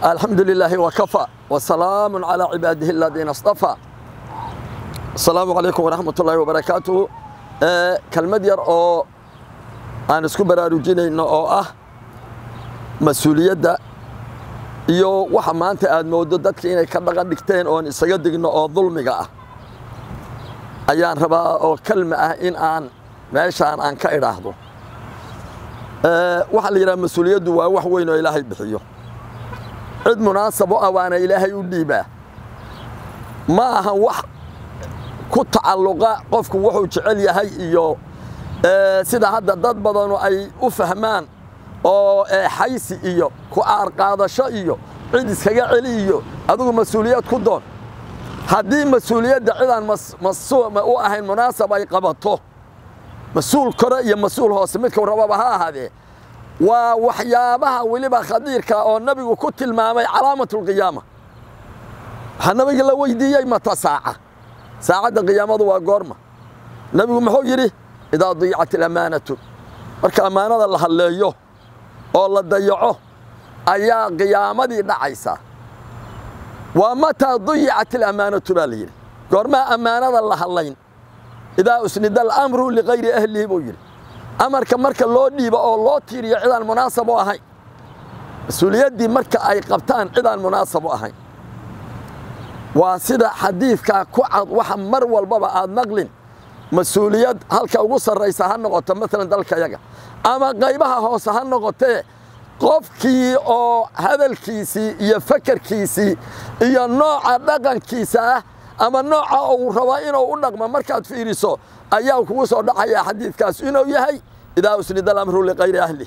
الحمد لله وكفى وسلام على عباده الذين اصطفى السلام عليكم ورحمة الله وبركاته آه كلمة ير أو أنا سكو براروجين أو أه مسؤولية iyo waxa maanta aad moodo dadka inay ka dhaqan dhigteen oon isaga digno oo dulmiga ah ayaan rabaa oo kalma ah in aan meeshaan aan ka idhaahdo waxaa la yidhaha mas-uuliyaddu waa wax weyn oo ilaahay bixiyo cid munaasab u ah waana ilaahay u dhiibaa ma ahan wax ku tacalluqa qofku wuxuu jecel yahay iyo sida hadda dad badanu ay u fahmaan oo xaysi iyo ku aarqaadasho iyo cid iskaga celi iyo adigu mas-uuliyad ku doon haddii mas-uuliyadda cidaan u ahayn munaasab ay qabato mas-uul kore iyo mas-uul hoose midkuu rababa ha ahaadee waa waxyaabaha weliba khadiirka oo nabigu ku tilmaamay calaamatulqiyaama waxaa nabiga la weydiiyey mata saaca saacadda qiyaamadu waa goorma nebigu muxuu yidhi idaa diicat alamaanatu marka ammaanada la hadleeyo oo la dayaco ayaa qiyaamadii dhacaysaa waa mataa diyicat alamaanatu baa la yidhi goormaa ammaanada la hadlayn idaa usnida alamru likayri ahlihi buu yidhi amarka marka loo dhiibo oo loo tiiriyo cidaan munaasab u ahayn mas-uuliyaddii marka ay qabtaan cidaan munaasab u ahayn waa sida xadiidkaa ku cad waxa mar walbaba aad maqlin mas-uuliyad halka ugu sarraysa ha noqoto maalan dalkayaga ama qaybaha hoose ha noqotee qofkii oo hadalkiisii iyo fakarkiisii iyo nooca dhaqankiisa ah ama nooca uu rabo inuu u dhaqmo markaad fiiriso ayaa kugu soo dhacayaa xadiidkaas inuu yahay idaa usnida alamru likayri ahli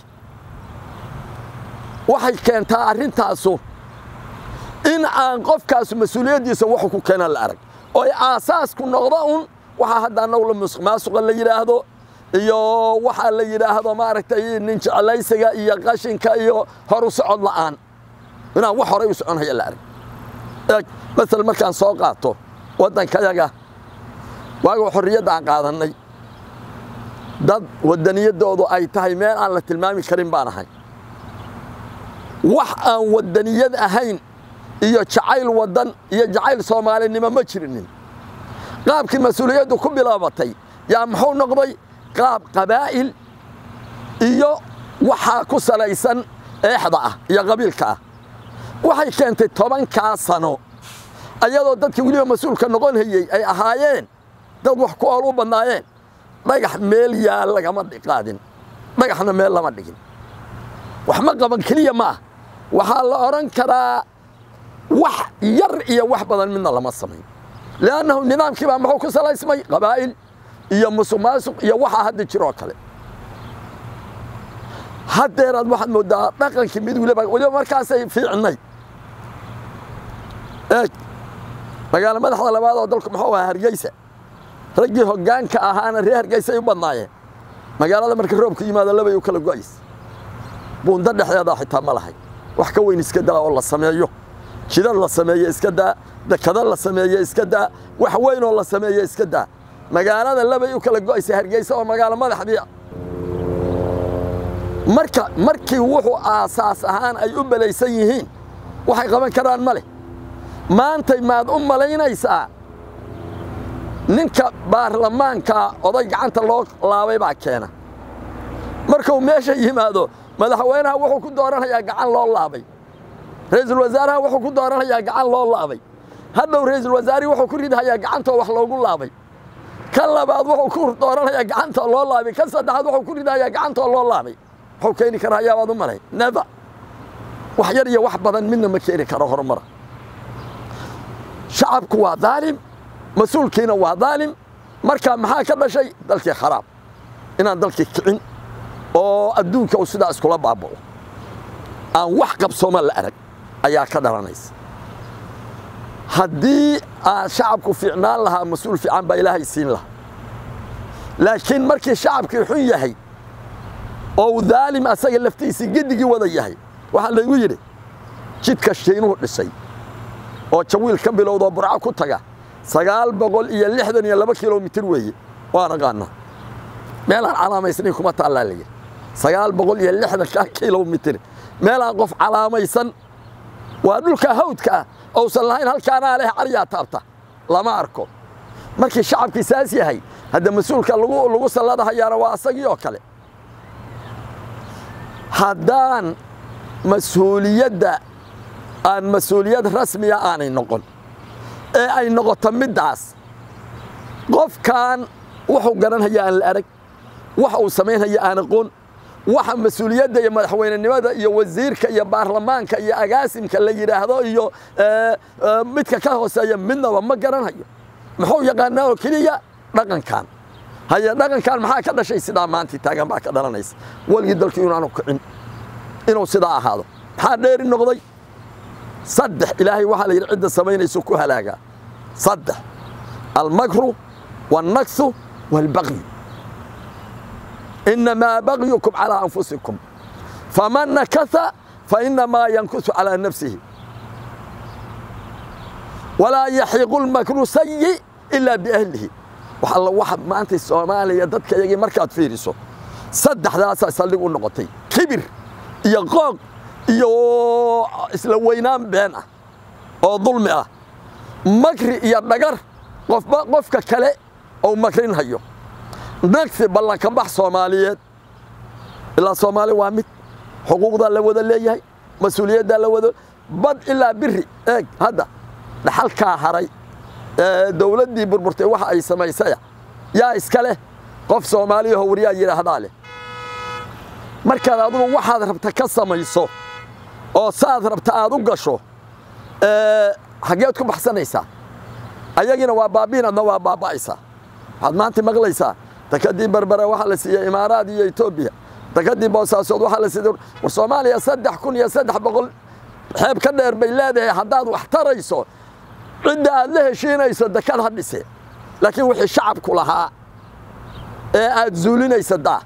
waxay keentaa arrintaasu in aan qofkaasu mas-uuliyaddiisa wuxuu ku keenan la arag oo ay aasaasku noqdo un waxaa hadda annagu maasuqa la yidhaahdo iyo waxaa la yidhaahdo maaragtay nin jeclaysiga iyo qashinka iyo horu socod la'aan inaan wax horay u soconhaya la arag eeg masal markaan soo qaato waddankayaga waaga xorriyadda aan qaadannay dad waddaniyadoodu ay tahay meel aan la tilmaami karin baan ahay wax aan waddaniyad ahayn iyo jacayl waddan iyo jacayl soomaalinimo ma jirinin qaabkii mas-uuliyaddu ku bilaabatay yaa muxuu noqday qaab qabaa'il iyo waxaa ku salaysan eexda ah iyo qabiilka ah waxay keentay tobankaa sano ayadoo dadkii weliba mas-uulka noqon hayey ay ahaayeen dad wax ku ool u badnaayeen dhagax meel yaal lagama qaadin dhagaxna meel lama dhigin wax ma qaban keliya ma ah waxaa la odhan karaa wax yar iyo wax badan midna lama samayn li'annahu nidaamkii baa muxuu ku salaysmay qabaa'il iyo musuq maasuq iyo waxaa hadda jiroo kale haddeeraad waxaad mooddaa dhaqankii mid weliba weliba markaasay fiicnay eeg magaalo madaxda labaad oo dalku muxuu ahaa hargeysa raggii hoggaanka ahaana reer hargeysay u badnaayeen magaalada marka roobku yimaado labay u kala go'ays buundo dhexdeedaa xitaa ma lahay wax ka weyn iska daa oo la sameeyo jidad la sameeye iska daa dekado la sameeye iska daa wax weyn oo la sameeye iska daa magaalada labay u kala go'aysa hargeysa oo magaalo madaxdii marka markii wuxuu aasaas ahaan ay u belaysan yihiin waxay qaban karaan ma leh maantay maad u malaynaysaa ninka baarlamaanka oday gacanta loo laabay baa keena markuu meesha yimaado madaxweynaha wuxuu ku dooranayaa gacan loo laabay ra'iisul wasaaraha wuxuu ku dooranayaa gacan loo laabay hadhow ra'iisul wasaarihi wuxuu ku ridhayaa gacantoo wax loogu laabay kan labaad wuxuu ku dooranayaa gacantoo loo laabay kan saddexaad wuxuu ku ridhayaa gacantoo loo laabay wuxuu keeni karaa yaabaad u malay neba wax yar iyo wax badan midna ma keeni karo horumara shacabku waa daalim mas-uulkiina waa daalim marka maxaa ka dhashay dalkii kharaab inaan dalkii kicin oo adduunka uu sidaa iskula baaba'o aan wax qabsooma la arag ayaa ka dhalanaysa haddii aan shacabku fiicnaan lahaa mas-uul fiican baa ilaahay siin lahaa laakiin markii shacabkii xun yahay oo uu daalim asaga laftiisii gedigii wada yahay waxaa laygu yidhi jidka shiinuhu dhisay oo jawiil ka bilowdoo burco ku taga sagaal boqol iyo lixdan iyo laba kilomitir weeye waan aqaanaa meelaan calaamaysnayn kuma taallaa layidhi sagaal boqol iyo lixdanka kilomitir meelaan qof calaamaysan waa dhulka hawdka ah ousan lahayn halkaanaa leh caryaa taabta lama arko markii shacabkii saas yahay hadda mas-uulka lagu salladahayaana waa asagii oo kale haddaan mas-uuliyadda aan mas-uuliyad rasmiya aanay noqon ee ay noqoto middaas qofkan wuxuu garanhaya aan la arag waxa uu samaynhaya aan aqoon waxa mas-uuliyadda iyo madaxweynenimada iyo wasiirka iyo baarlamaanka iyo agaasimka la yidhaahdo iyo midka ka hooseeya midnaba ma garanhayo muxuu yaqaanaa oo keliya dhaqankan haye dhaqankan maxaa ka dhashay sidaa maantii taagan baa ka dhalanaysa weligii dalkii inaanu kicin inuu sidaa ahaado maxaa dheeri noqday saddex ilaahay waxaa la yidhi cidda samaynayso ku halaagaa saddex almakru waalnaksu waalbaqyu inamaa bagyukum calaa anfusikum faman nakasa fainamaa yankusu calaa nafsihi walaa yaxiiqu lmakru sayi ilaa biahlihi wax alla waxa maanta soomaaliya dadka iyagii markaad fiiriso saddexdaasaa saldhig u noqotay kibir iyo qooq iyo isla weynaan been ah oo dulmi ah makri iyo dhagar qofba qofka kale ou makrinhayo nagsi ballanka bax soomaaliyeed ilaa soomaali waa mid xuquuqdaa la wada leeyahay mas-uuliyaddaa la wada bad ilaa biri eeg hadda dhaxalkaa haray dowladdii burburtay waxa ay samaysaya yaa iska leh qof soomaaliyaho waryaa yidhaahdaa leh markaad adugu waxaad rabta ka samayso oo saad rabta aad u gasho xaggeed ku baxsanaysaa ayagiina waa baabiin adna waa baaba'aysaa waxaad maanta maqlaysaa dakadii berbera waxaa la siiyey imaaraad iyo etoobiya dakadii boosaasood waxaa la siiyey war soomaaliya saddex kun iyo saddex boqol xeeb ka dheer bay leedahay haddaad wax tarayso cidda aad la heshiinayso dekad ha dhise laakiin wixii shacabku lahaa ee aad zuulinaysa daa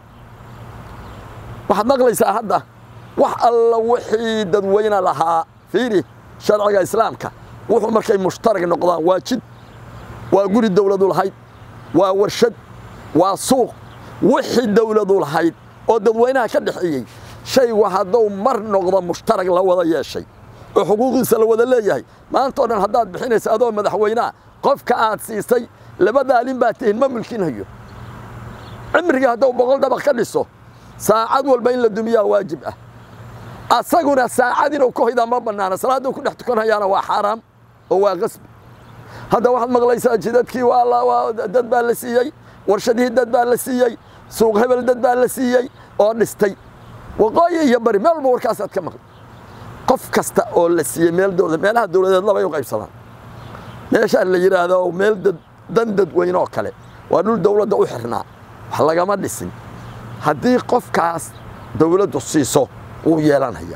waxaad maqlaysaa hadda wax alla wixii dadweyne lahaa fiiri sharciga islaamka wuxuu markay mushtarag noqdaan waa jid waa guri dowladu lahayd waa warshad waa suuq wixii dowladu lahayd oo dadweynaha ka dhexeeyey shaygu hadduu mar noqdo mushtarag la wada yeeshay oo xuquuqiisa la wada leeyahay maanta o dhan haddaad bixinaysa adoo madaxweynaha qofka aad siisay laba daalin baa tihin ma mulkinhayo cimrigii hadduu boqol dabaq ka dhiso saacad walba in la dumiyaa waajib ah asaguna saacad inuu ku hoydaa ma bannaana salaadduu ku dhex tukanhayaana waa xaaraam oo waa qasbi hadda waxaad maqlaysaa jidadkii dad baa la siiyey warshadihii dad baa la siiyey suuq hebel dad baa la siiyey oo dhistay waqooyi iyo bari meel walba warkaasaad ka maqli qof kasta oo la siiyey meel dowlad meelaha dowladeed labay u qaybsadaan meeshaa la yidhaahdo meel dan dadweyne oo kale waa dhul dowladda u xirnaa wax lagama dhisin haddii qofkaas dowladdu siiso wuu yeelanaya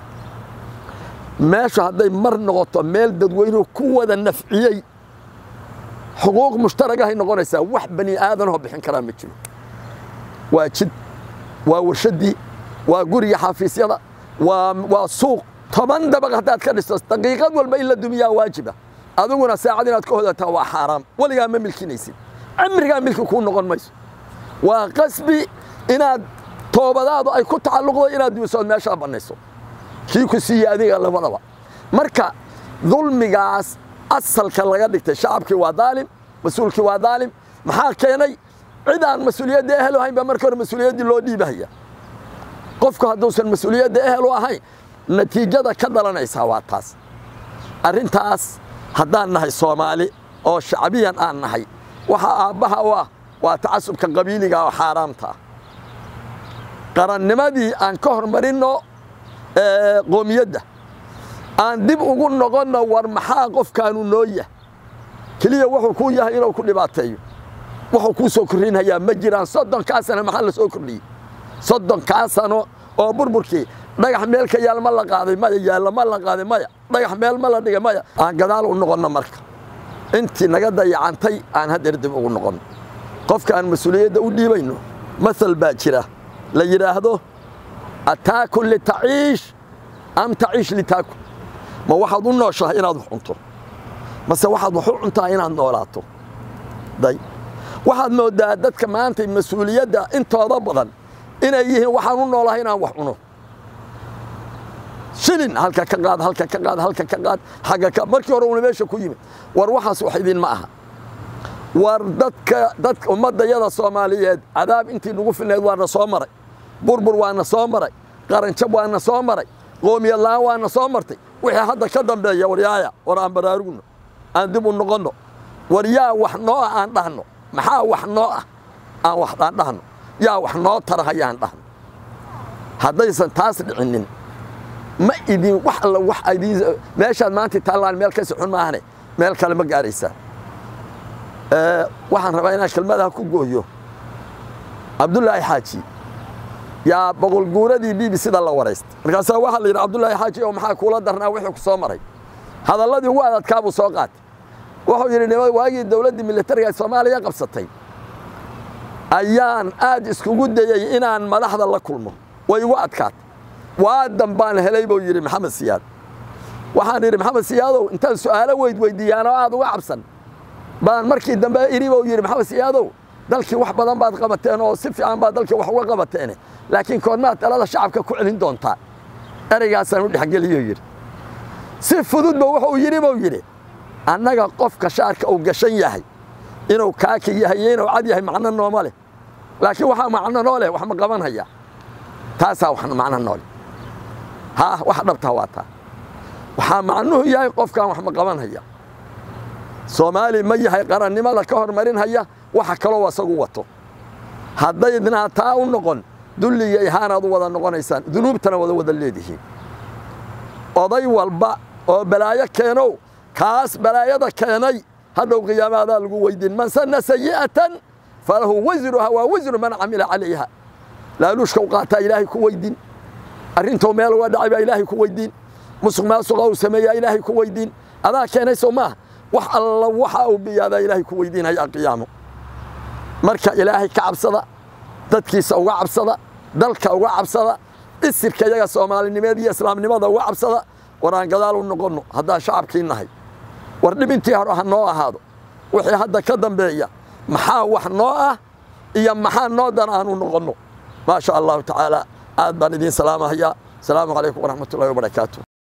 meeshu hadday mar noqoto meel dadweynuhu ku wada nafciyey xuquuq mushtaragahay noqonaysaa wax bani aadanoo bixin karaa ma jiro waa jid waa warshaddii waa guriga xafiisyada waa suuq toban dabaq haddaad ka dhisto daqiiqad walba in la dumiyaa waajiba adiguna saacad inaad ka hodataa waa xaaraam weligaa ma milkinaysid cimrigaa milki kuu noqon mayso waa qasbi inaad toobadaadu ay ku tacalluqdo inaad duusood meeshaa bannayso kii ku siiye adiga labadaba marka dulmigaas asalka laga dhigtay shacabkii waa daalim mas-uulkii waa daalim maxaa keenay cid aan mas-uuliyadda ehel ahayn baa marka hore mas-uuliyaddii loo dhiibahaya qofku hadduusan mas-uuliyadda ehel u ahayn natiijada ka dhalanaysaa waa taas arrintaas haddaan nahay soomaali oo shacbiyan aan nahay waxaa aabbaha u ah waa tacasubka qabiiliga oo xaaraamta ah qarannimadii aan ka hormarinno qoomiyadda aan dib ugu noqonno war maxaa qofkaanu noo yah keliya wuxuu kuu yahay inuu ku dhibaateeyo wuxuu kuu soo kordhinhayaa ma jiraan soddonkaa sano maxaa la soo kordhiyey soddonkaa sano oo burburkii dhagax meel ka yaal ma la qaaday maya yaalla ma la qaaday maya dhagax meel ma la dhigay maya aan gadaal u noqonno marka intii naga dayacantay aan haddeer dib ugu noqonno qofka aan mas-uuliyadda u dhiibayno masal baa jira la yidhaahdo ataakun litaciish am taciish litaakun ma waxaad u nooshahay inaad wax cunto mase waxaad wax u cuntaa inaad noolaato day waxaad mooddaa dadka maanta mas-uuliyadda intooda badan inay yihiin waxaan u noolahay inaan wax cuno shilin halka ka qaad halka ka qaad halka ka qaad xagga ka markii hore uuna meesha ku yimid war waxaas wax idin ma aha war dadka dadka ummaddayada soomaaliyeed cadaab intii nagu filnayd waana soo maray burbur waana soo maray qaranjab waana soo maray qoomiyad la'aan waana soo martay wixii hadda ka dambeeya waryaaya war aan baraarugno aan dib u noqonno war yaa wax noo ah aan dhahno maxaa wax noo ah aan wax aan dhahno yaa wax noo tarahaya aan dhahno haddaysan taas dhicinin ma idin wax alla wax idin meeshaad maanta taallaan meel ka socon maahane meel kale ma gaaraysaa waxaan rabaa inaan kelmadaha ku gooyo cabdullaahi xaaji yaa boqol guuradii b b sida la waraystay markaasaa waxaa la yidhi cabdullaahi xaaji oo maxaa kuula darnaa wixii ku soo maray hadalladii ugu adadkaa buu soo qaatay wuxuu yidhi waagii dowladdii militariga ee soomaaliya qabsatay ayaan aad iskugu dayey inaan madaxda la kulmo way igu adkaatay waadan baan helay buu yidhi maxamed siyaad waxaan yidhi maxamed siyaadow intaan su'aalo weyd weydiiyaan oo aad uga cabsan baan markii dambe idhi buu yidhi maxamed siyaadow dalkii wax badan baad qabateen oo si fiican baad dalkii wax uga qabateene laakiin koodmaad talada shacabka ku celin doontaa ereygaasaan u dhexgeliyo yidhi si fududba wuxuu yidhi buu yidhi annaga qofka shaarka uu gashan yahay inuu kaaki yahay iyo inuu cad yahay macno nooma leh laakiin waxaa macno noo leh wax ma qaban haya taasaa wax macno noo leh haa wax dhabtaa waa taa waxaa macnuhu yahay qofkaan wax ma qaban haya soomaali ma yahay qarannimada ka hormarin haya waxa kaloo asagu wato haddaydnaa taa u noqon dulliga ihaanaad u wada noqonaysaan dunuubtana wada wada leedihiin oday walba oo balaayo keenow kaas balaayada keenay hadhow qiyaamaadaa lagu weydiin man sanna sayi'atan falahu wasruha waa wasru man camila calayha laaluushka u qaataa ilaahay ku weydiin arrintou meel uga dhacay baa ilaahay ku weydiin musuq maasuqa uu sameeyaa ilaahay ku weydiin adaa keenay soo maaha wax alla waxa uu biyaadaa ilaahay ku weydiinaya qiyaamo marka ilaahay ka cabsada dadkiisa uga cabsada dalka uga cabsada isirka iyaga soomaalinimeed iyo islaamnimada uga cabsada war aan gadaal u noqonno haddaan shacabkii nahay war dhib intii hore ha noo ahaado wixii hadda ka dambeeya maxaa wax noo ah iyo maxaa noo dan aanu noqonno maa sha allahu tacaala aad baan idiin salaamahayaa asalaamu calaykum waraxmat ullahi wabarakaatu